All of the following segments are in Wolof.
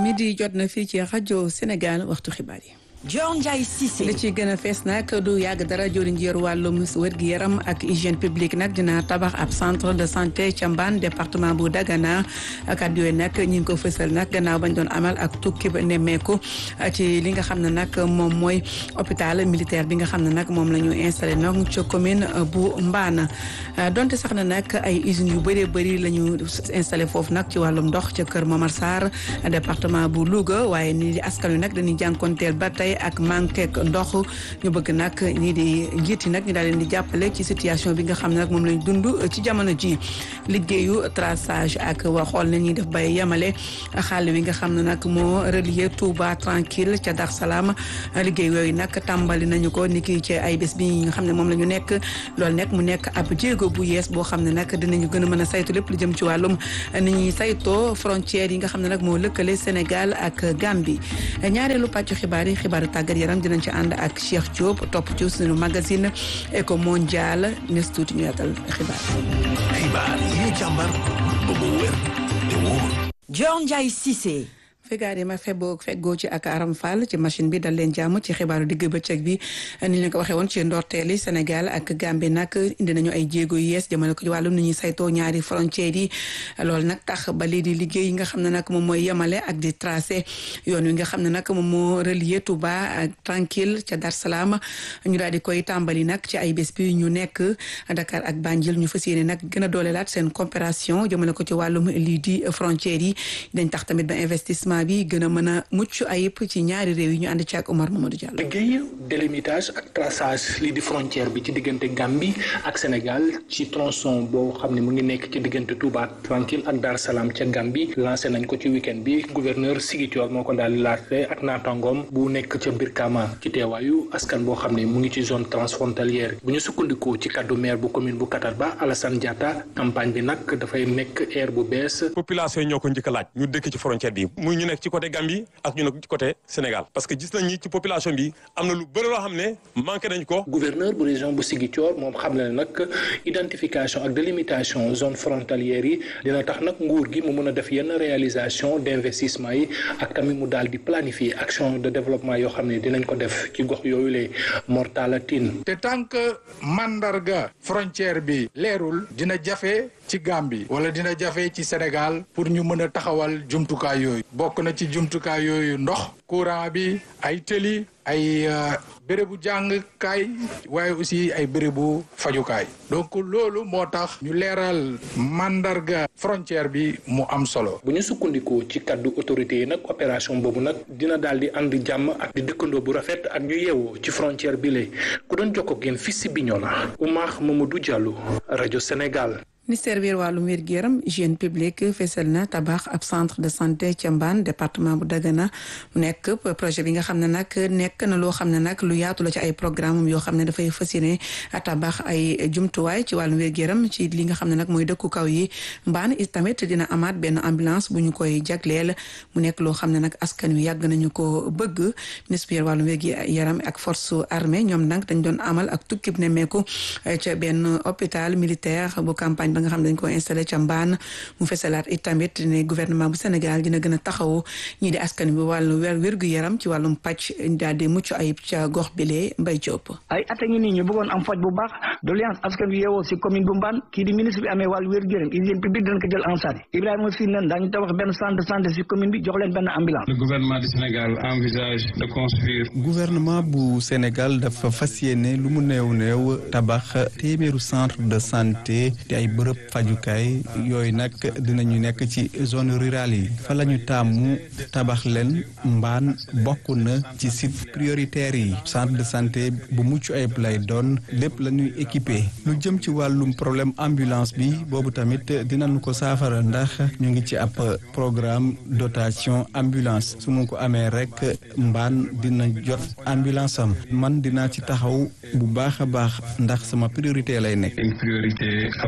midi jot na fii ci rajo Sénégal waxtu xibaar yi. Dior Ndiaye Cissé. li ci gën a fees nag du yàgg dara jëriñ ji yor wàllum wér-gu-yaram ak hygiène publique nag dina tabax ab centre de santé ca Mbane département bu Dagana kàddu yooyu nag ñi ngi ko fësal nag gannaaw bañ doon amal ak tukki ba nemmeeku ci li nga xam ne nag moom mooy hôpital militaire bi nga xam ne nag moom la ñu installé nag ca commune bu Mbane donte sax na nag ay usines yu bëree bëri la ñu installé foofu nag ci wàllum ndox ca kër Momar Sarr département bu Louga waaye nii di askan wi nag dañuy jànkonteel ba tey ak manqué ndox ñu bëgg nag ñii di njiit yi nag ñu daal leen di jàppale ci situation bi nga xam ne nag moom lañ dund ci jamono ji liggéeyu traçage ak wa xool na ñuy def bay yemale xàll wi nga xam ne nag moo relier Touba tranquille ca Dar Salaam liggéey yooyu nag tàmbali nañu ko ni ki ci ay bés bi nga xam ne moom la ñu nekk loolu nekk mu nekk ab jéego bu yees boo xam ne nag dinañu gën a mën a saytu lépp lu jëm ci wàllum ni ñuy saytoo frontières yi nga xam ne nag moo lëkkale Sénégal ak Gambie ñaareelu pàccu xibaar yi xibaar tàggat yaram dinañ ci ànd ak Cheikh Diop topp ci suñu magazine Eco Mondial nes tuuti ñu yaatal xibaar xibaar yi ñu càmbar ba mu wér te wóor Dior Ndiaye Cissé. fegaar yi ma feboo feggoo ci ak Aram Fall ci machine bi dal leen jàmm ci xibaaru digg bëccëg bi ni ñu leen ko waxee woon ci ndorteeli Sénégal ak Gambie nag indi nañu ay jéego yu yees jëmale ko ci wàllum ni ñuy saytoo ñaari frontières yi loolu nag tax ba lii di liggéey yi nga xam ne nag moom mooy yemale ak di tracé yoon wi nga xam ne nag moom moo relier Touba ak Tranquille ca Dar Salaam ñu daal di koy tàmbali nag ci ay bés bi ñu nekk Dakar ak Banjul ñu fas yéene nag gën a doolelaat seen coopération jëmale ko ci wàllum lii di frontières yi dañ tax tamit ba investissement bi gën a mën a mucc ayib ci ñaari réew yi ñu ànd ci ak Omar Mamadou Diallo. liggéey délimitage ak traçage lii di frontière bi ci diggante Gambie ak Sénégal ci tronçon boo xam ne mu ngi nekk ci diggante Touba Tranquille ak Dar Salaam ca Gambie lancé nañ ko ci week-end bi gouverneur Ziguinchor moo ko daal di laajte ak naataangoom bu nekk ca Brikama ci teewaayu askan boo xam ne mu ngi ci zone transfrontalière bu ñu sukkandikoo ci kaddu maire bu commune bu Katarba Alassane Diatta campagne bi nag dafay nekk air bu bees. population yi ñoo ko njëkk a laaj ñu dëkk ci frontière bi muy ñu nekk ci côté Gambie ak ñu nekk ci côté Sénégal parce que gis nañ ni ci population bi am na lu bëri loo xam ne manqué nañ ko. gouverneur bu région bu Ziguinchor moom xam na ne nag identification ak délimitation zone frontalière yi dina tax nag nguur gi mu mën a def yenn réalisation d' investissement yi ak tamit mu daal di planifier action de développement yoo xam ne dinañ ko def ci gox yooyu lee mortalatin te tant que mandarga frontière bi leerul dina jafe ci Gambie wala dina jafe ci Sénégal pour ñu mën a taxawal jumtukaay yooyu bokk na ci jumtukaay yooyu ndox courant bi ay tëli ay bérébu jàngkaay waaye aussi ay bérébu fajukaay donc loolu moo tax ñu leeral mandarga frontière bi mu am solo. bu ñu sukkandikoo ci kaddu autorité yi nag opération boobu nag dina daal di ànd jàmm ak di dëkkandoo bu rafet ak ñu yeewoo ci frontière bi la ku doon jokkoo ak yéen fii si Bignona Oumar Mamadou Diallo rajo Sénégal. ministère bi wàllum wér-gu-yaram hygiène publique fesal na tabax ab centre de santé ca Mbane département bu Dagana mu nekk projet bi nga xam ne nag nekk na loo xam ne nag lu yaatu la ci ay programme yoo xam ne dafay fas yéene tabax ay jumtuwaay ci wàllum wér-gu-yaram ci li nga xam ne nag mooy dëkku kaw yi Mbane it tamit dina amaat benn ambulance bu ñu koy jagleel mu nekk loo xam ne nag askan wi yàgg nañu ko bëgg ministère bi wàllum wér-gu-yaram ak force armée ñoom nag dañ doon amal ak tukkib nemmeeku ca benn hôpital militaire bu campagne nga xam ne dañ ko installé ca mbaan mu fesalaat it tamit ne gouvernement bu Sénégal dina gën a taxawu ñii di askan bi wàllu wér wérgu yaram ci wàllum pàcc daal di mucc ayib ca gox bile Mbay Diop. ay at a ngi nii ñu bëggoon am faj bu baax doléance askan bi yeewoo si commune bu mbaan kii di ministre bi amee wàllu wérgu yaram hygiène publique dinañ ko jël en charge Ibrahima si nen daañu tabax benn centre de santé si commune bi jox leen benn ambulance. le gouvernement du Sénégal envisage de construire. gouvernement bu Sénégal dafa fas yéene lu mu néew néew tabax téeméeru centre de santé te ay bërëb fajukaay yooyu nag dinañu nekk ci zone rurale yi fa la ñu tàmmu tabax leen mbaan bokk na ci site prioritaire yi centre de santé bu mucc ayib lay doon lépp la ñuy équipé lu jëm ci wàllum problème ambulance bi boobu tamit dinañu ko saafara ndax ñu ngi ci ab programme dotation ambulance su ma ko amee rek mbaan dina jot ambulance am man dinaa ci taxaw bu baax a baax ndax sama priorité lay nekk. une priorité absolue.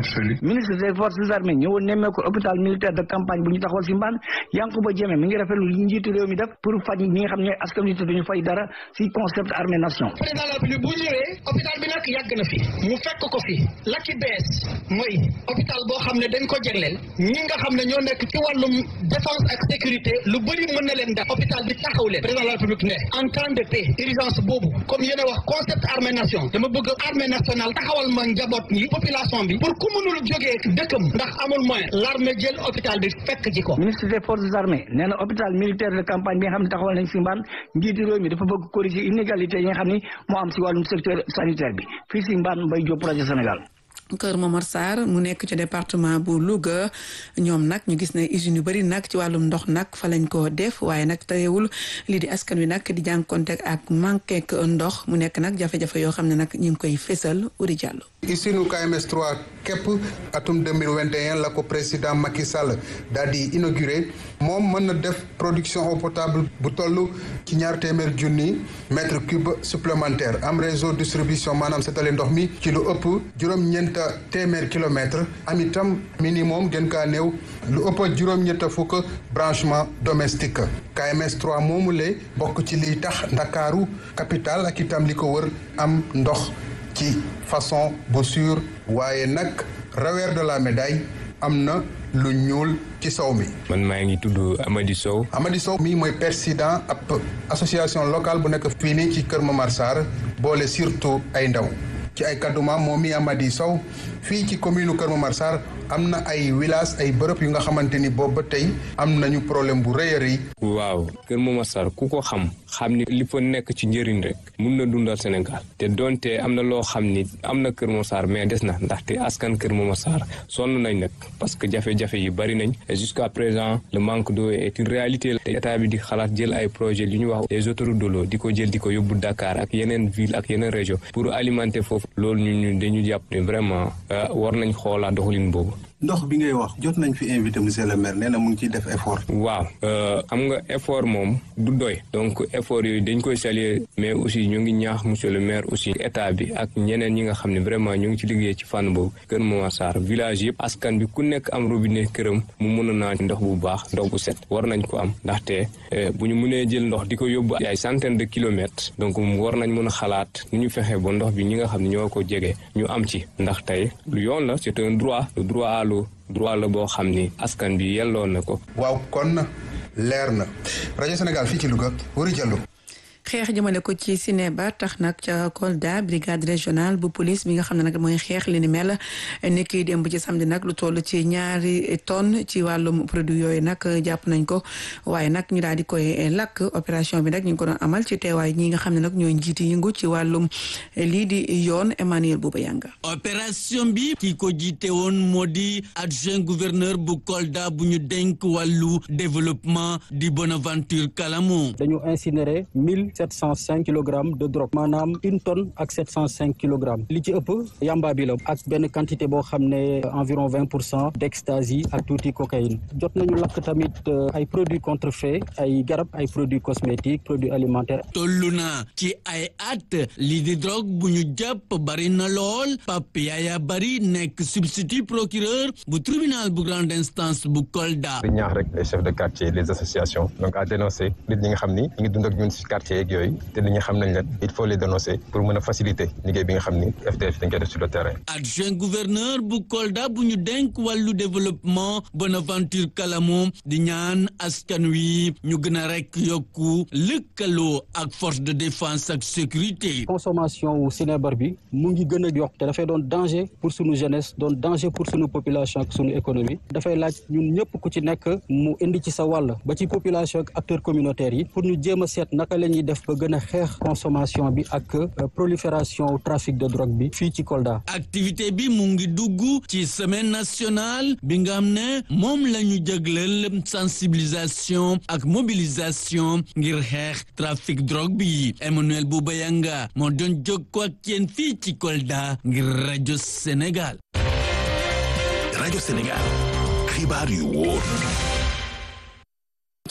ministre des forces armées ñëwoon nemmee ko hôpital militaire de campagne bu ñu taxawal si mbaan Yankuba Diémé mi ngi rafetlu li njiitu réew mi def pour faj ñi nga xam ne askan wi te duñu fay dara si concept armée nation président de la République bu ñëwee hôpital bi nag yàgg na fi mu fekk ko fi la ci bees mooy hôpital boo xam ne dañ ko jagleel ñi nga xam ne ñoo nekk ci wàllum défense ak sécurité lu bëri mën na leen def hôpital bi taxaw leen président de la République ne en temps de paix urgence boobu comme yéen a wax concept armée nation dama bëgg armée nationale taxawal ma njaboot ñi population bi pour ku mënul jógee dëkkam ndax amul moyen l'armée jël hôpital bi fekk ji ko ministre des forces armées nee na hôpital militaire de campagne bi nga xam ne taxawal nañ si mbaan njiitu réew mi dafa bëgg corriger inégalité yi nga xam ni moo am si wàllum secteur sanitaire bi fii si mbaan Mbaye Diop projet Sénégal Kër Momar Sarr mu nekk ci département bu Louga ñoom nag ñu gis ne usines yu bëri nag ci wàllum ndox nag fa lañ ko def waaye nag teewul lii di askan wi nag di jànkonte ak manqué ndox mu nekk nag jafe-jafe yoo xam ne nag ñu ngi koy fésal Uri Diallo. usine KMS 3 képp atum 2021 la ko président Macky Sall daal di inauguré moom mën na def production eau potable bu toll ci ñaar téeméer junni mètre cube supplémentaire am réseau distribution maanaam setale ndox mi ci lu ëpp juróom-ñeent téeméer kilomètre am itam minimum gën kaa néew lu ëpp juróom-ñett fukk branchement domestique KMS 3 moomule bokk ci liy tax ndakaaru capital ak itam li ko wër am ndox ci façon bu sûr waaye nag revers de la médaille am na lu ñuul ci sow mi. man maa ngi tudd Amady Sow. Amady Sow mii mooy président ab association locale bu nekk fii nii ci Kër Momar Sarr boole surtout ay ndaw ci ay kadduma moom mi Amady Sow fii ci commune Kër Momar Sarr am na ay village ay bërëb yu nga xamante ni boobu ba tey am nañu problème bu rëy a rëy. waaw Kër Momar Sarr ku ko xam xam ni li fa nekk ci njëriñ rek mun na dundal Sénégal te donte am na loo xam ni am na Kër Momar Sarr mais des na ndaxte askan Kër Momar Sarr sonn nañ nag parce que jafe-jafe yi bari nañ et jusqu'à présent le manque d'eau est une réalité te état bi di xalaat jël ay projet li ñu wax les autoroutes de l'eau di ko jël di ko yóbbu Dakar ak yeneen ville ak yeneen région pour alimenter foofu loolu ñu ñu dañu jàpp ne vraiment war nañ xoolaat doxalin boobu. ndox bi ngay wax jot nañ fi invité monsieur le maire nee na mu ngi ciy def effort. waaw xam nga effort moom du doy donc effort yooyu dañ koy saluer mais aussi ñu ngi ñaax monsieur le maire aussi état bi ak ñeneen ñi nga xam ne vraiment ñu ngi ci liggéey ci fànn boobu Kër Momar Sarr village yëpp askan bi ku nekk am robinet këram mu mën a naan ndox bu baax ndox bu set war nañ ko am ndaxte bu ñu mënee jël ndox di ko yóbbu ay centaine de kilomètres donc war nañ mën a xalaat nu ñu fexe ba ndox bi ñi nga xam ne ñoo ko jege ñu am ci ndax tey lu yoon la c'est un droit le droit à l'eau droit la boo xam ni askan bi yelloon na ko. waaw kon leer na rajo Sénégal fii ci Louga Wuri Diallo. xeex jëmale ko ci Sinéba tax nag ca Kolda brigade régionale bu police bi nga xam ne nag mooy xeex li ni mel ni kiy démb ci samedi nag lu toll ci ñaari tonnes ci wàllum produit yooyu nag jàpp nañ ko waaye nag ñu daal di koy lakk opération bi nag ñu ngi ko doon amal ci teewaay ñi nga xam ne nag ñooy njiiti yëngu ci wàllum lii di yoon Emmanuel Bouba Yanga opération bi ki ko jiite woon moo di adjoint gouverneur bu Kolda bu ñu denk wàllu développement di Bonaventure Kalamo dañu incinéré mille sept cent cinq kilogrammes de drogue maanaam une tonne ak sept cent cinq kilogrammes li ci ëpp yamba bi la ak benn quantité boo xam ne environ vingt pour cent d'ecstasy ak tuuti cocaïne jot nañu lakk tamit ay produits contrefaits ay garab ay produits cosmétiques produits alimentaires. tollu na ci ay at lii di drogue bu ñu jàpp bari na lool Pape Yaya Bari nekk substitut procureur bu tribunal bu grande instance bu Kolda. di ñaax rek les chefs de quartier les associations donc à dénoncer nit ñi nga xam ni ñu ngi dund ak ñun ci quartier yeeg yooyu te nit ñi xam nañ leen il faut les dénoncer pour mën a faciliter liggéey bi nga xam ni FDF dañ koy def sur le terrain. adjoint gouverneur bu Kolda bu ñu denk wàllu développement Bonaventure Kalamo di ñaan askan wi ñu gën a rek yokku lëkkaloo ak force de défense ak sécurité. consommation wu sinébar bi mu ngi gën a yokk te dafay doon danger pour sunu jeunesse doon danger pour sunu population ak sunu économie dafay laaj ñun ñëpp ku ci nekk mu indi ci sa wàll ba ci population ak acteurs communautaires yi pour ñu jéem a seet naka la ñuy def ba gën a xeex consommation bi ak prolifération trafic de drogue bi fii ci Kolda. activité bi mu ngi dugg ci semaine nationale bi nga xam ne moom la ñu jagleel sensibilisation ak mobilisation ngir xeex trafic drogue bi Emmanuel Boubayanga moo doon jokkoo ak yéen fii ci Kolda ngir rajo Sénégal. rajo Sénégal xibaar yu wóor.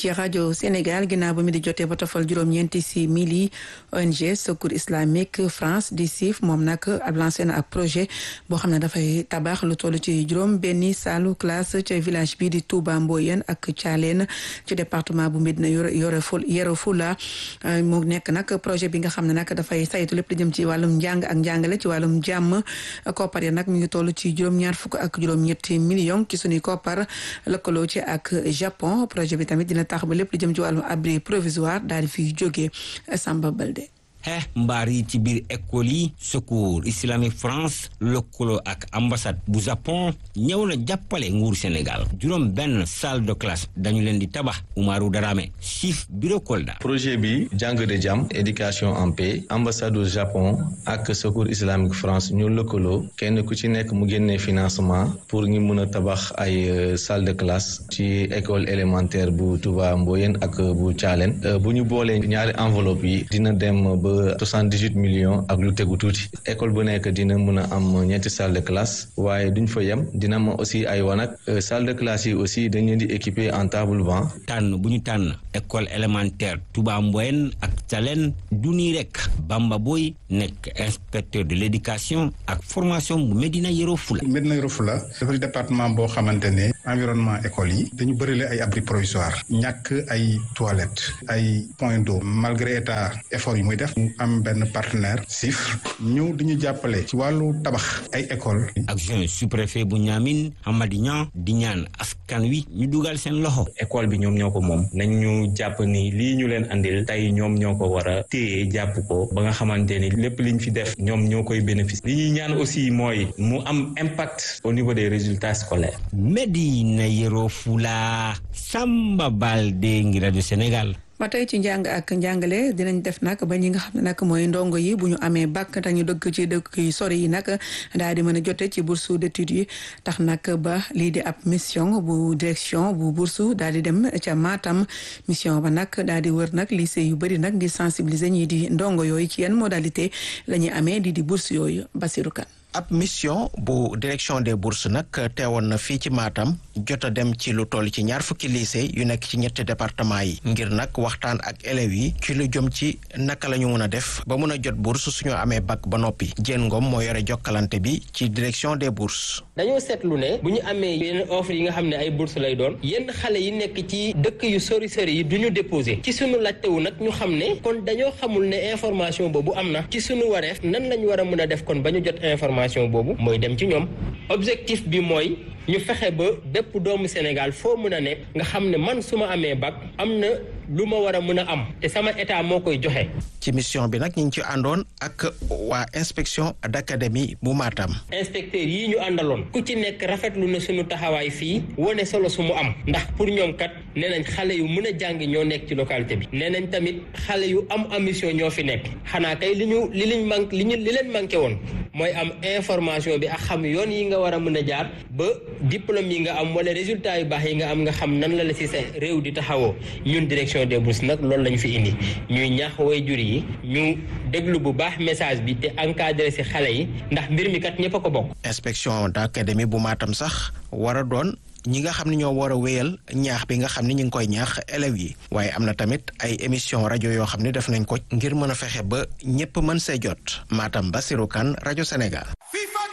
ci rajo Sénégal ginnaaw ba mi di jotee ba tofal juróom-ñeenti si mili ONG Secours Islamique France di siif moom nag ab lancé na ab projet boo xam ne dafay tabax lu toll ci juróom benni salu classe ca village bi di Touba Mboyen ak Thialène ci département bu Médina Yoro Yoro Fula mu nekk nag projet bi nga xam ne nag dafay saytu lépp li jëm ci wàllum njàng ak njàngale ci wàllum jàmm koppar ya nag mi ngi toll ci juróom-ñaar fukk ak juróom-ñetti millions ci suñuy koppar lëkkaloo ci ak Japon projet bi tamit dina tax ba lépp li jëm ci wàllum abri provisoire daal di fiy jógee Samba Balde. xeex mbaar yi ci biir école yi secours islamique France lëkkaloo ak ambassade bu Japon ñëw na jàppale nguur Sénégal juróom benn salle de classe dañu leen di tabax Umaru Darame chief bureau Kolda. projet bi jàng de jàmm éducation en paix ambassade du Japon ak secours islamique France ñu lëkkaloo kenn ku ci nekk mu génnee financement pour ñu mun a tabax ay salle de classe ci école élémentaire bu Touba Mboyen ak bu Thialène bu ñu boolee ñaari enveloppe yi dina dem ba soixante-dix-huit millions ak lu tegu tuuti école bu nekk dina mun a am ñetti salle de classe waaye duñ fa yem dina am aussi ay wanag salle de classe yi aussi dañ leen di équiper en table banc tànn bu ñu tànn école élémentaire Touba Mboyen ak Thialène du nii rek Bamba Boy nekk inspecteur de l'éducation ak formation bu Médina Yoro Fula Médina Yoro Fula dafa di département boo xamante ne environnement école yi dañu bërile ay abri provisoire ñàkk ay toilettes ay point d'eau malgré état effort yi muy def mu am benn partenaire SIF ñëw di ñu jàppale ci wàllu tabax ay école ak jeune sous-préfet bu Niamine Amady Niang di ñaan askan wi ñu dugal seen loxo école bi ñoom ñoo ko moom nañ ñu jàpp ni lii ñu leen andil tey ñoom ñoo ko war a téye jàpp ko ba nga xamante ni lépp liñ fi def ñoom ñoo koy bénéfice li ñuy ñaan aussi mooy mu am impact au niveau des résultats scolaires Médina Yoro Fula Samba Balde ngi rajo Sénégal ba tey ci njàng ak njàngale dinañ def nag ba ñi nga xam ne nag mooy ndongo yi bu ñu amee bac te ñu dëkk ci dëkk yu sori yi nag daal di mën a jote ci bourse d'études yi tax nag ba lii di ab mission bu direction bu bourse daal di dem ca Matam mission ba nag daal di wër nag lycée yu bëri nag di sensibiliser ñii di ndongo yooyu ci yenn modalité la ñuy amee di di bourse yooyu Basirou Kane ab mission bu direction des bourses nag teewoon na fii ci Matam jot a dem ci lu toll ci ñaar fukki lycée yu nekk ci ñetti département yi ngir nag waxtaan ak élèves yi ci lu jëm ci naka la ñu mën a def ba mën a jot bourse suñu amee bac ba noppi Diène Ngom moo yore jokkalante bi ci direction des bourses. dañoo seetlu ne bu ñu amee yenn offre yi nga xam ne ay bourse lay doon yenn xale yi nekk ci dëkk yu sori sori yi du ñu déposé ci suñu laajtewu nag ñu xam ne kon dañoo xamul ne information boobu am na ci suñu wareef nan lañ war a mën a def kon ba ñu jot information boobu mooy dem ci ñoom objectif bi mooy ñu fexe ba bépp doomu Sénégal foo mën a nekk nga xam ne man su ma amee bac am na lu ma war a mën a am te sama état moo koy joxe. ci mission bi nag ñu ngi ci àndoon ak waa inspection d'académie bu Matam. inspecteurs yii ñu àndaloon ku ci nekk rafetlu na suñu taxawaay fii wane solo su mu am ndax pour ñoom kat nee nañ xale yu mën a jàng ñoo nekk ci localité bi nee nañ tamit xale yu am ambition ñoo fi nekk xanaa kay li ñu li liñ manqué li ñu li leen manqué woon mooy am information bi ak xam yoon yi nga war a mën a jaar ba diplôme yi nga am wala résultat yu baax yi nga am nga xam nan la la si sa réew di taxawoo ñun direction des bourses nag loolu lañu fi indi ñuy ñaax way jur yi ñu déglu bu baax message bi te encadré si xale yi ndax mbir mi kat ñëpp a ko bokk. inspection d'académie bu Matam sax war a doon ñi nga xam ne ñoo war a wéyal ñaax bi nga xam ne ñu ngi koy ñaax élèves yi waaye am na tamit ay émission rajo yoo xam ne def nañ ko ngir mën a fexe ba ñépp mën see jot Matam Basirou Kane rajo Sénégal. FIFA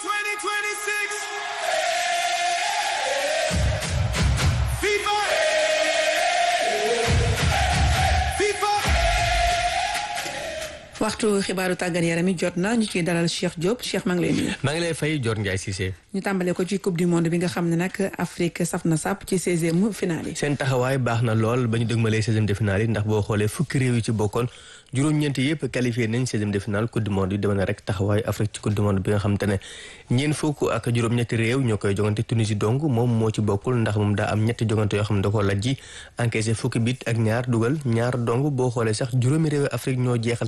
2026. FIFA. FIFA. waxtu xibaaru tàggat yaram yi jot na ñu ciy dalal Cheikh Diop Cheikh maa ngi lay nuyu. maa ngi lay fay Dior Ndiaye Cissé. ñu tàmbale ko ci coupe du monde bi nga xam ne nag Afrique saf na sàpp ci seizième finale yi. seen taxawaay baax na lool ba ñu dëgmalee seizième de finale yi ndax boo xoolee fukki réew yi ci bokkoon juróom-ñeent yëpp qualifié nañ seizième de finale coupe du monde yi deme na rek taxawaay Afrique ci coupe du monde bi nga xam te ne ñeent fukk ak juróom-ñetti réew ñoo koy jogante Tunisie dong moom moo ci bokkul ndax moom daa am ñetti jogante yoo xam ne da koo lajji encaissé fukki bit ak ñaar dugal ñaar dong boo xoolee sax juróomi réew Afrique ñoo jeexal ci ñaaral place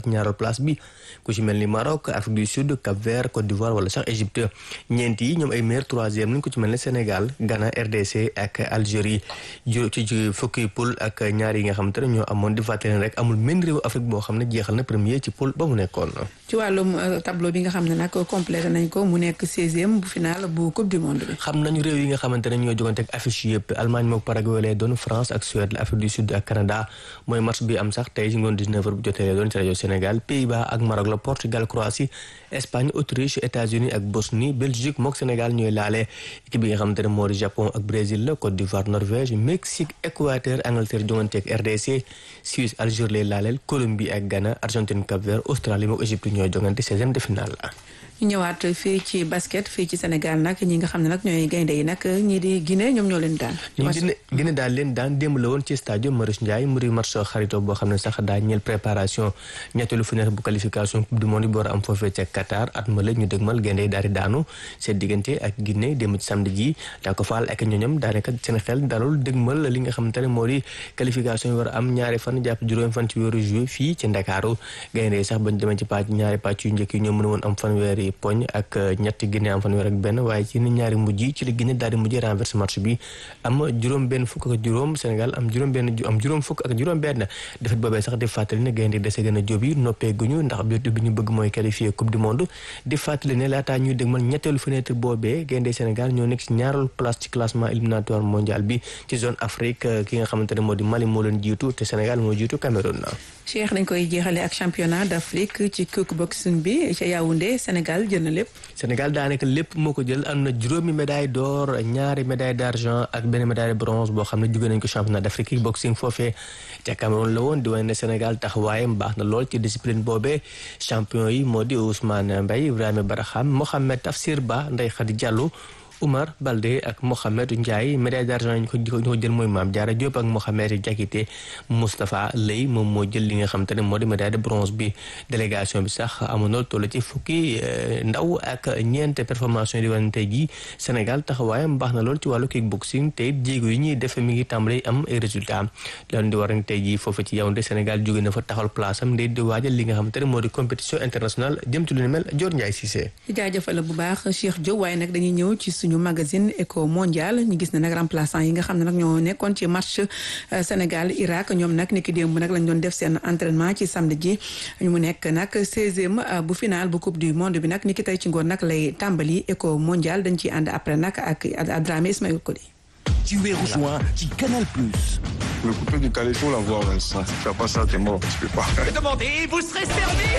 classe bi ku ci mel ni Maroc Afrique du Sud Cap-Vert Côte d'Ivoire wala sax Égypte ñeent yi ñoom ay meilleur troisième lañ ku ci mel ni Sénégal Ghana RDC ak Algérie ci fukki poule ak ñaar yi nga xam te ne ñoo amoon di fàttali rek amul menn réew Afrique boo xam ne jeexal na premier ci poule ba mu nekkoon. ci wàllum tableau bi nga xam ne nag complété nañ ko mu nekk seizième bu final bu coupe du monde bi. xam nañu réew yi nga xamante ne ñoo jogante ak affiche yëpp Allemagne mook Paraguay lay doon France ak Suède Afrique du Sud ak Canada mooy match bi am sax tey ci ngoon 19 heures bu jotee lay doon ci rajo Sénégal Pays-Bas ak Maroc la Portugal Croatie Espagne Autriche États-Unis ak Bosnie Belgique mook Sénégal ñooy laale équipe bi nga xamante ne moo di Japon ak Brésil la Côte d'Ivoire Norvège Mexique Équateur Angleterre jogante ak RDC Suisse Algérie lay laaleel Colombie ak Ghana Argentine Cap-Vert Australie mook Égypte ñooy jogante seizième de finale la. ñu ñëwaat fii ci basket fii ci Sénégal nag ñi nga xam ne nag ñooy gaynde yi nag ñii di Guinée ñoom ñoo leen daan. Guinée Guinée daal leen daan démb la woon ci stade Marius Ndiaye muri match xarito boo xam ne sax daa ñeel préparation ñetteelu fenêtre bu qualification coupe du monde bi war a am foofee ca Qatar at ma la ñu dëgmal gaynde yi daal di daanu seen diggante ak Guinée démb ci samedi ji daa ko faal ak ñoñam daanaka seen xel dalul dëgmal li nga xamante ne moo di qualification yi war a am ñaari fan jàpp juróomi fan ci weeru juillet fii ci Ndakaaru gaynde yi sax bañ demee ci pàcc ñaari pàcc yu njëkk yi ñoo mën woon am fanweeri poñ ak ñetti Guinée am fanweer ak benn waaye ci ni ñaari mujj ci li Guinée daal di mujj renverse match bi am juróom benn fukk ak juróom Sénégal am juróom benn am juróom fukk ak juróom benn defet boobee sax di fàttali ne gaynde dese gën a jóob yi noppee guñu ndax objectif bi ñu bëgg mooy qualifier coupe du monde di fàttali ne laataa ñuy dégmal ñetteelu fenêtre boobee gaynde Sénégal ñoo nekk ci ñaareelu place ci classement éliminatoire mondial bi ci zone Afrique ki nga xamante ne moo di Mali moo leen jiitu te Sénégal moo jiitu Cameroun Cheikh dañ koy jeexale ak championnat d'Afrique ci kickboxing bi ca Yaoundé Sénégal jël na lépp. Sénégal daanaka lépp moo ko jël am na juróomi médaille d'or ñaari médaille d'argent ak benn médaille de bronze boo xam ne jóge nañ ko championnat d'Afrique kickboxing foofee ca Cameroun la woon di wane ne Sénégal taxawaayam baax na lool ci discipline boobee champion yi moo di Ousmane Mbaye Ibrahima Baraham Mohamed Tafsir Ba Ndeye Khady Diallo. Oumar Balde ak Mohamed Ndiaye médaille d'argent yi ñu ko jël mooy Mame Diarra Diop ak Mohamed Diakité Moustapha Lay moom moo jël li nga xam te ne moo di médaille de bronze bi délégation bi sax amoon na toll ci fukki ndaw ak ñeent performance yi di wane tey jii Sénégal taxawaayam baax na lool ci wàllu kickboxing te jéego yi ñuy def mi ngi tàmbali am ay résultats loolu di war a tey jii foofu ci Yaoundé Sénégal jóge na fa taxawal place am ndey di waajal li nga xam te ne moo di compétition internationale jëm ci lu ni mel Dior Ndiaye Cissé. jaajëfal bu baax Cheikh Diop waaye nag dañuy ñëw ci ñu magazine éco mondial ñu gis ne nag remplaçant yi nga xam ne nag ñoo nekkoon ci match Sénégal Irak ñoom nag niki démb nag lañ doon def seen entraînement ci samedi ji mu nekk nag seizième bu final bu coupe du monde bi nag niki tey ci ngoon nag lay tàmbali éco mondial dañ ciy ànd après nag ak Adramé Ismaël Kodi. ci weeru juin ci Canal Plus. Le coupé du calais, faut l'avoir, Vincent. Si tu fais pas ça, t'es mort. Tu peux pas. Demandez, vous serez servi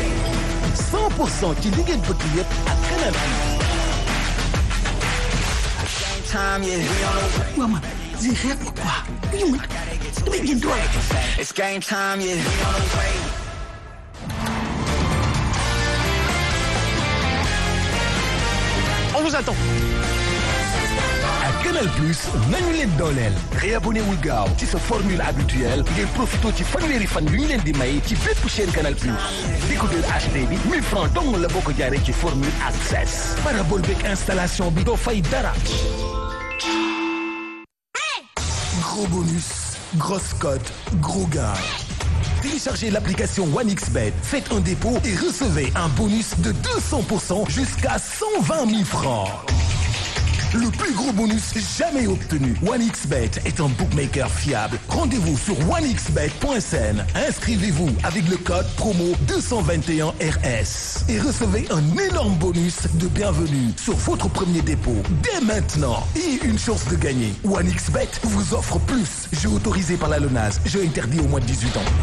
100% ci li ngeen bëgg yëpp ak Canal Plus. time, yeah. Waa man, lii xeex na quoi. Lii man, damay génn doole. It's game time, yeah. On vous attend. ak Canal Plus nañu leen dooleel réabonné wul gaaw ci sa formule habituelle ngir profité ci fanweeri fan yu ñu leen di may ci bépp chaîne Canal Plus décodeur HD bi 1000 francs dong la boo ko jaaree ci formule access parabole beeg installation bi doo fay dara gros bonus grosse cote gros gars Téléchargez l'application OneXBet, faites un dépôt et recevez un bonus de 200% jusqu'à 120 000 francs. Le plus gros bonus jamais obtenu. OneXBet est un bookmaker fiable. Rendez-vous sur onexbet.sn. Inscrivez-vous avec le code promo 221RS et recevez un énorme bonus de bienvenue sur votre premier dépôt dès maintenant et une chance de gagner. OneXBet vous offre plus. Jeu autorisé par la LONASE. Jeu interdit au moins de 18 ans.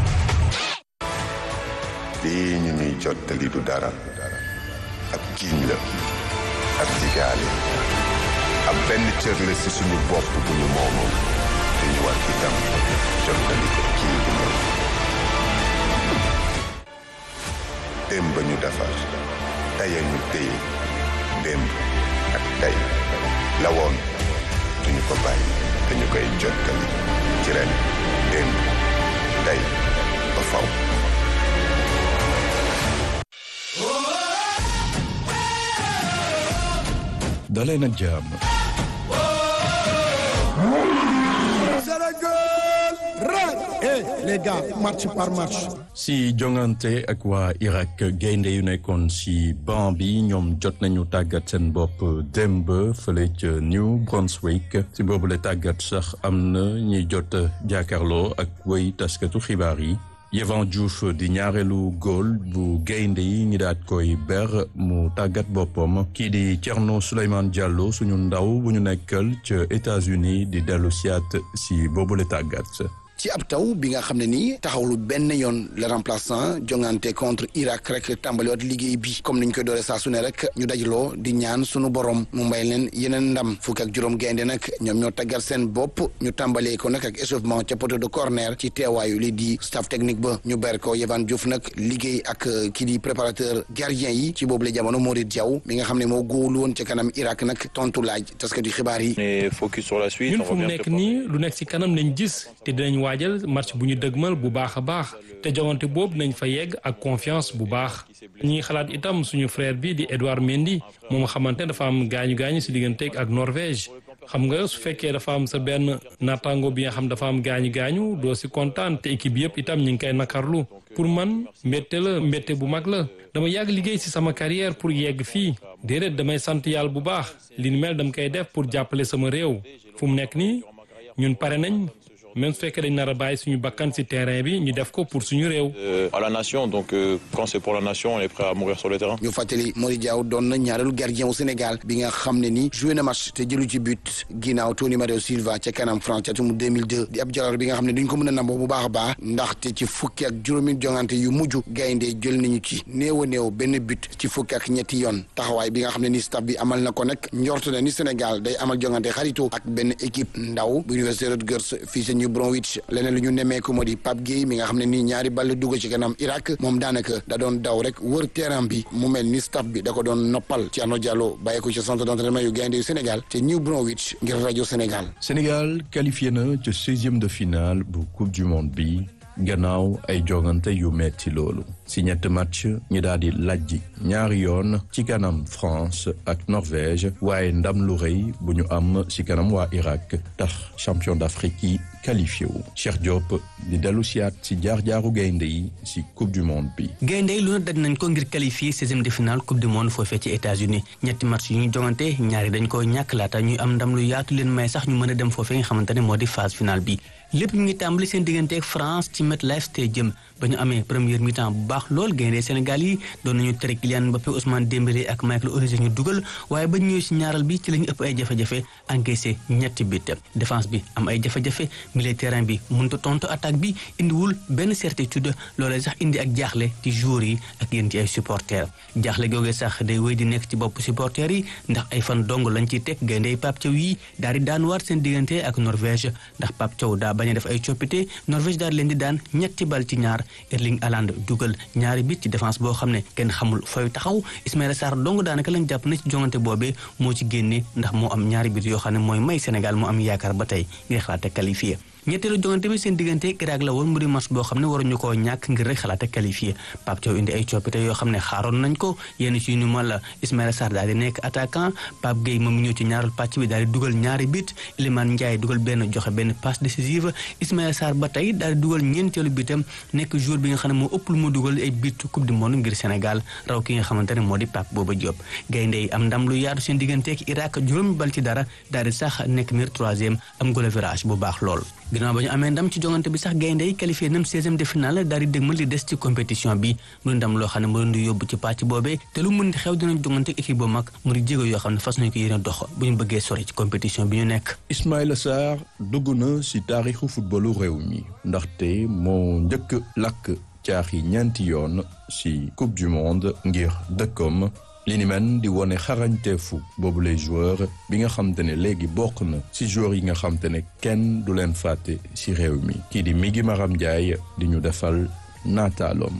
lii ñu ñuy jottali du dara ab giiñ la ab digaale ab benn cër la ci suñu bopp bu ñu moomoom te ñu war itam jottali ko kii bu ñëw démb ba ñu defar taya ñu téye démb ak tey la woon duñu ko bàyyi te ñu koy jottali ci ren démb tey ba faw dalee nag jàmm Sénégal ren eh les gars match par match. si jongante ak waa Irak gaynde yu nekkoon si banc bi ñoom jot nañu tàggat seen bopp démb fële ca New Brunswick si boobule tàggat sax am na ñuy jot jàkkaarloo ak way taskatu xibaar yi. Yehvan Diouf di ñaareelu góol bu gaynde yi ñi daat koy ber mu tàggat boppam kii di Thierno Souleymane Diallo suñu ndaw bu ñu nekkal ca États-Unis di dellu siyaat si boobule tàggat ci ab taw bi nga xam ne nii taxawlu benn yoon le remplaçant jongante contre Irak rek tàmbaliwaat liggéey bi comme niñ koy doore saa su ne rek ñu dajaloo di ñaan sunu borom mu mbay leen yeneen ndam fukk ak juróom gaynde nag ñoom ñoo taggat seen bopp ñu tàmbalee ko nag ak échauffement ca poteau de corner ci teewaayu li di staff technique ba ñu ber ko Yehvan Diouf nag liggéey ak kii di préparateur gardien yi ci boobu la jamono Morit Diaw mi nga xam ne moo góolu woon ca kanam Irak nag tontu laaj taskati xibaar yi. ñun fu mu nekk nii lu nekk ci kanam lañ gis te dinañ waajal match bu ñu dëgmal bu baax a baax te jogante boobu nañ fa yegg ak confiance bu baax ñi ngi xalaat itam suñu frère bi di Edouard Mendy moom xamante dafa am gaañu gaañu si digganteeg ak Norvège xam nga su fekkee dafa am sa benn naataango bi nga xam dafa am gaañu gaañu doo si kontaan te équipe yëpp itam ñu ngi koy nakarlu pour man mbette la mbette bu mag la dama yàgg liggéey si sama carrière pour yegg fii déedéet damay sant yàlla bu baax li ni mel dama koy def pour jàppale sama réew fu mu nekk nii ñun pare nañ même su fekkee dañ nar a bàyyi suñu bakkan ci terrain bi ñu def ko pour suñu réew. à la nation donc quand c'est pour la nation on est prêt à mourir sur le terrain. ñu fàttali Mori Diaw doon na ñaareelu gardien wu Sénégal bi nga xam ne ni joué na match te jëlu ci but ginnaaw Tony Mario Silva ca kanam France ca atum 2002 di ab jaloor bi nga xam ne duñ ko mën a namboo bu baax a baax ndaxte ci fukki ak juróomi jongante yu mujj gaynde jël nañu ci néew a néew benn but ci fukki ak ñetti yoon taxawaay bi nga xam ne ni staff bi amal na ko nag njort na ni Sénégal day amal jongante xarito ak benn équipe ndaw bu Université Rutgers fii sa New Bromwich leneen lu ñu nemmeeku moo di Pape Gueye mi nga xam ne nii ñaari ball dugg ci kanam Irak moom daanaka da doon daw rek wër terrain bi mu mel ni staff bi da ko doon noppal Thierno Diallo bàyyi ko ci centre d'entraînement yu gaynde yu Sénégal te New Bromwich ngir rajo Sénégal. Sénégal qualifié na ca seizième de finale bu coupe du monde bi gannaaw ay jogante yu metti loolu si ñetti match ñi daal di lajji ñaari yoon ci kanam France ak Norvège waaye ndam lu rëy bu ñu am si kanam waa Irak tax champion d'Afrique yi qualifié wu Cheikh Diop di dellu siyaat si jaar-jaaru gaynde yi si coupe du monde bi gaynde yi lu na daj nañ ko ngir qualifié seizième de finale coupe du monde foofee ci États-Unis ñetti match yu ñu jongante ñaari dañ ko ñàkk laata ñuy am ndam lu yaatu leen may sax ñu mën a dem foofee nga xamante ne moo di phase finale bi lépp ñu ngi tàmbali seen diggante ak France ci MetLife Stadium ba ñu amee première mi-temps bu baax lool gaynde Sénégal yi doon nañu tere Kylian Mbappé Ousmane Dembélé ak Michael Olise ñu dugal waaye ba ñëwee si ñaaral bi ci la ñu ëpp ay jafe-jafe encaissé ñetti bit défense bi am ay jafe-jafe milieu terrain bi mënut a tontu attaque bi indiwul benn certitude loolee sax indi ak jaaxle ci joueurs yi ak yéen ci ay supporters jaaxle googee sax day wéy di nekk ci bopp supporters yi ndax ay fan dong lañ ciy teg gaynde Pape Thiaw yi daal di daan waat seen diggante ak Norvège ndax Pape Thiaw daa bañ a def ay coppite Norvège daal leen di daan ñetti bal ci ñaar Erling Haaland dugal ñaari bit ci défense boo xam ne kenn xamul fooy taxaw Ismaïla Sarr dong daanaka lañ jàpp na ci jongante boobee moo ci génne ndax moo am ñaari bit yoo xam ne mooy may Sénégal moo am yaakaar ba tey ngir xalaat a qualifié ñetteelu jongante bi seen diggante Irak la woon mu di match boo xam ne waruñu koo ñàkk ngir rek xalaat a qualifié Pape Thiaw indi ay coppite yoo xam ne xaaroon nañ ko yenn ci ñu ma la Ismaïla Sarr daal di nekk attaquant Pape Gueye moom ñëw ci ñaareelu pàcc bi daal di dugal ñaari bit Iliman Ndiaye dugal benn joxe benn passe décisive Ismaïla Sarr ba tey daal di dugal ñeenteelu bitam nekk joueur bi nga xam ne moo ëpp lu mu dugal ay bit coupe du monde ngir Sénégal raw ki nga xamante ne moo di Pape Bouba Diop gaynde yi am ndam lu yaatu seen diggante ak Irak juróomi bal ci dara daal di sax nekk meilleur troisième am goal average bu baax lool ginnaaw ba ñu amee ndam ci jongante bi sax gaynde yi qualifié nam 16e de finale daal di dégmal li des ci compétition bi mu ndam loo xam ne mu leen di yóbbu ci pàcc boobee te lu mën di xew dinañ jongante ak équipe bu mag mu di jéego yoo xam ne fas nañ ko yéene dox bu ñu bëggee sori ci compétition bi ñu nekk Ismaïla Sarr dugg na si taarixu footballu réew mi ndaxte moo njëkk lakk caaxi ñeenti yoon si coupe du monde ngir dëkkam li ni men di wone xarañteefu boobu les joueurs bi nga xam te ne léegi bokk na ci joueurs yi nga xam te ne kenn du leen fàtte ci réew mi kii di Migi Maram Ndiaye di ñu defal naataaloom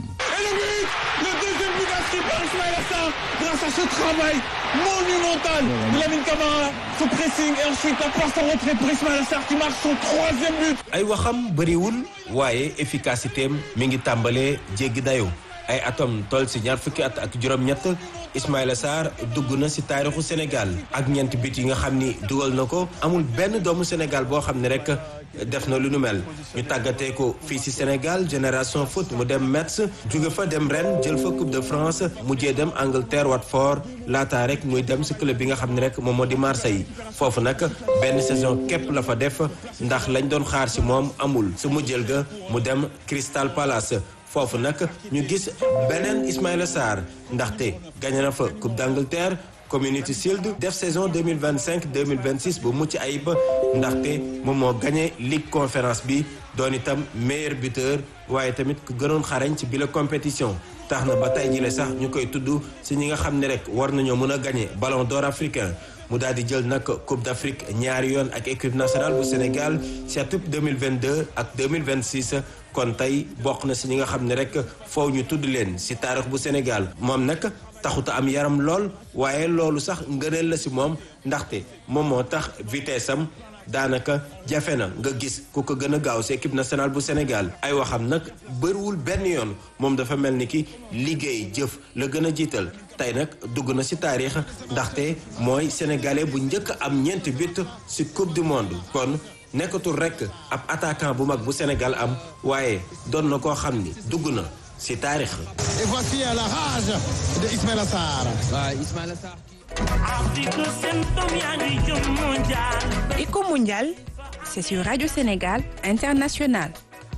Le deuxième but inscrit par Ismaïla Sarr grâce à ce travail monumental de Lamine Camara, ce pressing et ensuite la passe en retrait pour Ismaïla Sarr qui marque son troisième but. ay waxam bëriwul waaye efficacité am mi ngi tàmbalee jéggi dayoo ay atom toll si ñaar fukki at ak juróom-ñett Ismaïla Sarr dugg na si taarixu Sénégal ak ñeenti bit yi nga xam ni dugal na ko amul benn doomu Sénégal boo xam ne rek def na lu nu mel ñu tàggatee ko fii si Sénégal génération foot mu dem Metz jóge fa dem ren jël fa coupe de France mujjee dem Angleterre Watford laataa rek muy dem si club bi nga xam ne rek moom moo di Marseille foofu nag benn saison képp la fa def ndax lañ doon xaar si moom amul su mu jël ga mu dem Crystal Palace foofu nag ñu gis beneen Ismaïla Sarr ndaxte gagné na fa coupe d'Angleterre Community Shield def saison 2025 2026 bu mucc ayib ndaxte moom moo gagné Ligue conférence bi doon itam meilleur buteur waaye tamit ku gënoon xarañ ci bile compétition tax na ba tey jile sax ñu koy tudd si ñi nga xam ne rek war nañoo mën a gagné ballon d'or africain mu daal di jël nag Coupe d'Afrique ñaari yoon ak équipe nationale bu Sénégal ci atum 2022 ak 2026 kon tey bokk na si ñi nga xam ne rek foofu ñu tudd leen si taarix bu Sénégal moom nag taxuta am yaram lool waaye loolu sax ngëneel la si moom ndaxte moom moo tax vitesse am daanaka jafe na nga gis ku ko gën a gaaw si équipe nationale bu Sénégal ay waxam nag bëriwul benn yoon moom dafa mel ni ki liggéey jëf la gën a jiital tey nag dugg na si taarix ndaxte mooy sénégalais bu njëkk am ñeenti but si coupe du monde kon nekkatul rek ab attaquant bu mag bu Sénégal am waaye doon na koo xam ni dugg na si taarix. Et voici la rage de Ismaïla Sarr. waaw Ismaïla Sarr. Éco mondial, c'est sur Radio Sénégal International.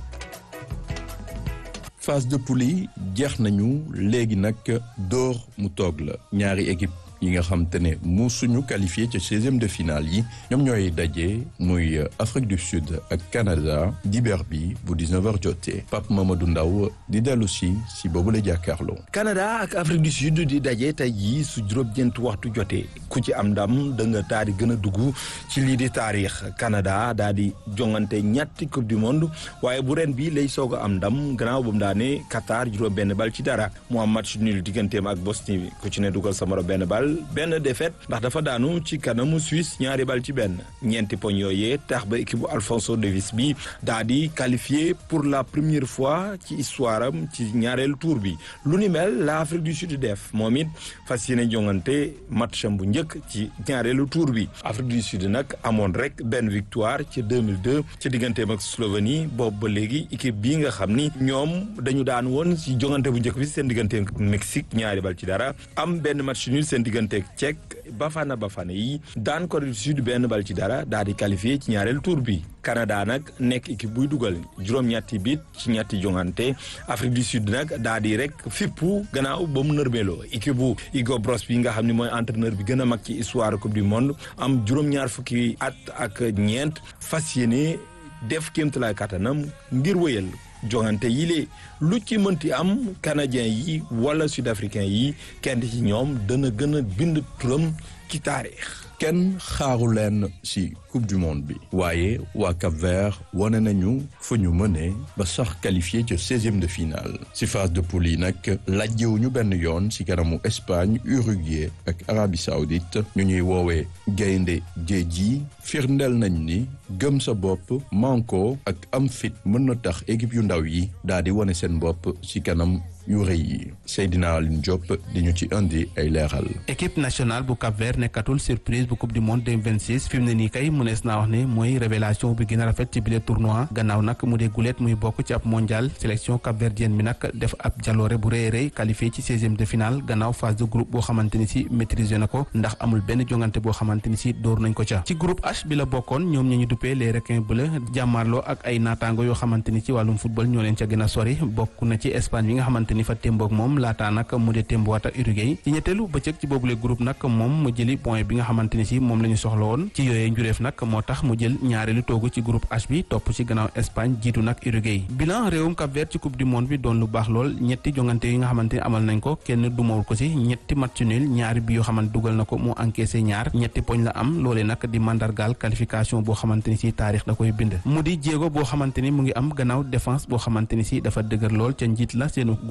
phase de poule yi jeex nañu léegi nag door mu toog la ñaari équipe yi nga xam te ne mu suñu qualifié ci seizième de finale yi ñoom ñooy daje muy Afrique du Sud ak Canada dibeer bi bu 19h jotee Pape Mamadou Ndaw di dellu si si boobu la jàkkaarloo. Canada ak Afrique du Sud di daje tey jii su juróom-ñeent waxtu jotee ku ci am ndam da nga daal di gën a dugg ci lii di taarix Canada daal di jongante ñetti coupe du monde waaye bu ren bi lay soog a am ndam gannaaw ba mu daane Qatar juróom-benn bal ci dara mu am match nul digganteem ak Bosnie ku ci ne dugal sa moro benn bal. benn défaite ndax dafa daanu ci kanamu Suisse ñaari bal ci benn ñeenti poñ yooyee tax ba équipe bu Alphonso Davies bi daa di qualifié pour la première fois ci histoire am ci ñaareelu tour bi lu ni mel la Afrique du Sud def moom it fas yéene jongante match am bu njëkk ci ñaareelu tour bi Afrique du Sud nag amoon rek benn victoire ci 2002 ci digganteem ak Slovénie boobu ba léegi équipe bii nga xam ni ñoom dañu daan woon ci jongante bu njëkk bi seen diggante ak Mexique ñaari bal ci dara am benn match nul seen diggante Tchèque Bafana Bafana yi daan Corée du Sud benn bal ci dara daal di qualifié ci ñaareelu tour bi Canada nag nekk équipe buy dugal juróom-ñetti bit ci ñetti jongante Afrique du Sud nag daal di rek fippu gannaaw ba mu nërmeeloo équipe bu Hugo Bross bi nga xam ne mooy entraîneur bi gën a mag ci histoire coupe du monde am juróom-ñaar fukki at ak ñeent fas yéene def kéemtalaay kattanam ngir wëyal jongante yi lee lu ci mënti am canadien yi wala sud africain yi kenn ci ñoom dana gën a bind turam ci taarix kenn xaaru leen ci coupe du monde bi waaye waa Cap Vert wane nañu fu ñu mëne ba sax qualifié ci seizième de finale ci phase de poule yi nag lajjewuñu benn yoon ci kanamu Espagne Uruguay ak Arabie Saoudite ñu ñuy woowee gaynde géej gi firndeel nañ ni gëm sa bopp manko ak am fit mën na tax équipe yu ndaw yi daal di wane seen bopp ci kanam yu rëy yi Seydina Aline Diop di ñu ci indi ay leeral. équipe nationale bu Cap Vert nekkatul surprise bu coupe du monde 2026 fi mu ne nii kay mënees naa wax ne mooy révélation bi gën a rafet ci bile tournoi gannaaw nag mu dee guleet muy bokk ci ab mondial sélection capverdienne bi nag def ab jaloore bu rëy rëy qualifié ci seizième de finale gannaaw phase de groupe boo xamante ni si maîtrisé na ko ndax amul benn jongante boo xamante ni si dóor nañ ko ca ci groupe H bi la bokkoon ñoom ñi ñu duppee les requins bleus jàmmaarloo ak ay naataango yoo xamante ni ci wàllum football ñoo leen ca gën a sori bokk na ci Espagne bi nga xamante ni fa témboog moom laataa nag mu dee témbowaat ak Uruguay ci ñetteelu bëccëg ci boobule groupe nag moom mu jëli point bi nga xamante ni si moom la ñu soxla woon ci yooyee njureef nag moo tax mu jël ñaareelu toogu ci groupe H bi topp ci gannaaw Espagne jiitu nag Uruguay bilan réewum Cap Vert ci coupe du monde bi doon lu baax lool ñetti jongante yi nga xamante ni amal nañ ko kenn dumawul ko si ñetti match nul ñaari bi yoo xamante dugal na ko mu encaissé ñaar ñetti poñ la am loolee nag di mandargaal qualification boo xamante ni si taarix da koy bind mu di jéego boo xamante ni mu ngi am gannaaw défense boo xamante ni si dafa dëgër lool ca njiit la seenu góol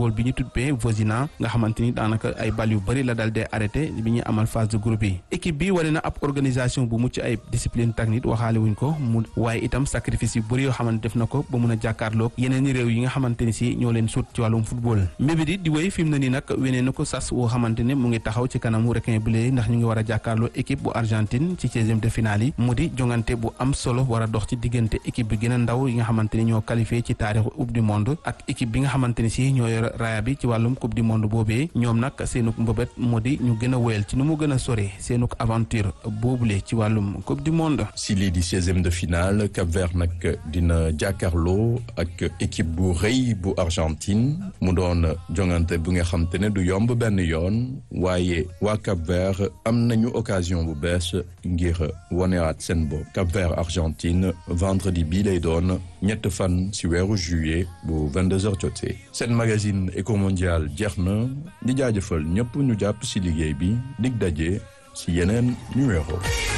football bi ñu tuddee Vozina nga xamante ni daanaka ay bal yu bëri la dal dee arrêté bi ñuy amal phase de groupe yi équipe bi wane na ab organisation bu mucc ay discipline technique waxaale wuñ ko mu waaye itam sacrifice yu bëri yoo xamante def na ko ba mun a jàkkaarloog yeneen i réew yi nga xamante ni si ñoo leen sut ci wàllum football mbébét yi di wéy fi mu ne nii nag wenee na ko sas woo xamante ne mu ngi taxaw ci kanamu requin bleu ndax ñu ngi war a jàkkaarloo équipe bu Argentine ci seizième de finale yi mu di jongante bu am solo war a dox ci diggante équipe bi gën a ndaw yi nga xamante ni ñoo qualifié ci taarixu coupe du monde ak équipe bi nga xamante ni si ñoo yor raaya bi ci wàllum coupe du monde boobee ñoom nag seenuk mbëbët moo di ñu gën a wéyal ci nu mu gën a sore seenuk aventure boobule ci wàllum coupe du monde. si lii di seizième de finale Cap Vert nag dina jàkkaarloo ak équipe bu rëy bu Argentine mu doon jongante bu nga xam te ne du yomb benn yoon waaye waa Cap Vert am nañu occasion bu bees ngir wonewaat seen bopp Cap Vert Argentine vendredi bii lay doon ñett fan si weeru juillet bu 22h jotee seen magazine Eco Mondial jeex na di jaajëfal ñëpp ñu jàpp si liggéey bi dig daje si yeneen numéro.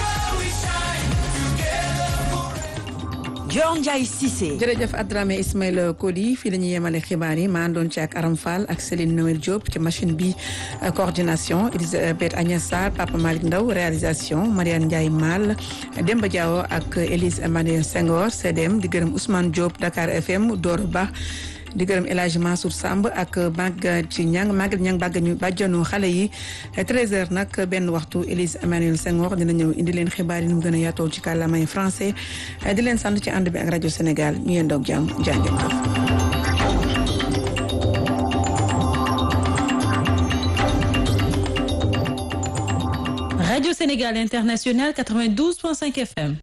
Dior Ndiaye Cissé. jërëjëf Adramé Ismaïla Koli fii la ñuy yemale xibaar yi maa àndoon ci ak Aram Fall ak Céline Noël Diop ci machine bi coordination Elisabeth Agnès Sarr Papa Malick Ndaw réalisation Mariane Ndiaye Mal Demba Diawo ak Élise Emmanuel Senghor CDM di gërëm Ousmane Diop Dakar FM Doro Ba di gërëm El Hadj Mansour Samb ak Maguette Niang Maguette Niang bàggañu bàjjanu xale yi 13h nag benn waxtu Élise Emmanuel Senghor dina ñëw indi leen xibaar yi nu mu gën a yaatoo ci kàllaamay français di leen sant ci ànd bi ak rajo Sénégal ñu yéen doog jàmm jàngeen Radio Sénégal International 92.5 FM.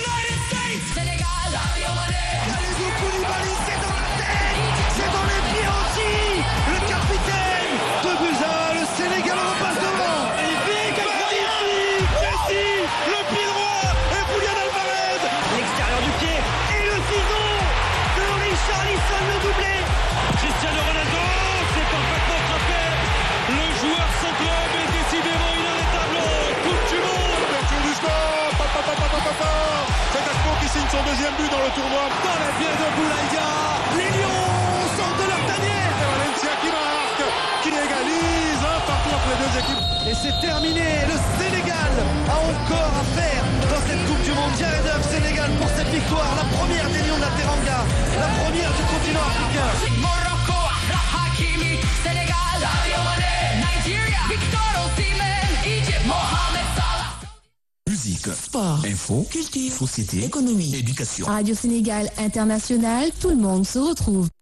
son deuxième but dans le tournoi. Dans la pied de Boulaïdia, les Lions sortent de leur tanière. Et Valencia qui marque, qui égalise un partout entre les deux équipes. Et c'est terminé. Le Sénégal a encore à faire dans cette Coupe du Monde. Jared Huff, Sénégal pour cette victoire, la première des Lions de la Teranga, la première du continent africain. Morocco, Hakimi, Sénégal, Nigeria, Victor Osimhen, Egypt, Mohamed Salah. Musique, sport, info, culture, société, économie, éducation. Radio Sénégal International, tout le monde se retrouve.